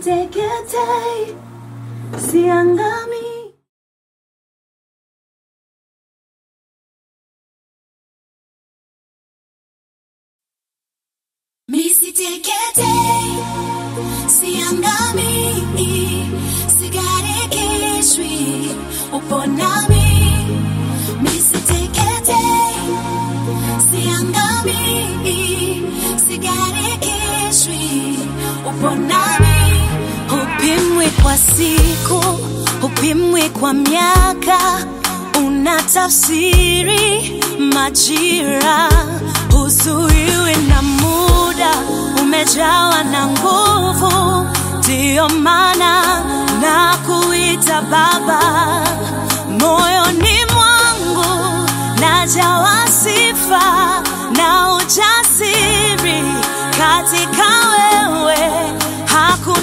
Misiteketei, siangami. Misiteketei, siangami, sigarikishwi, upo nami. Misiteketei, siangami, sigarikishwi, upo nami. Hupimwi kwa siku, hupimwi kwa miaka, unatafsiri majira, huzuiwi na muda, umejawa na nguvu, ndiyo maana na kuita Baba moyoni mwangu najawa sifa na ujasiri katika wewe, hakuna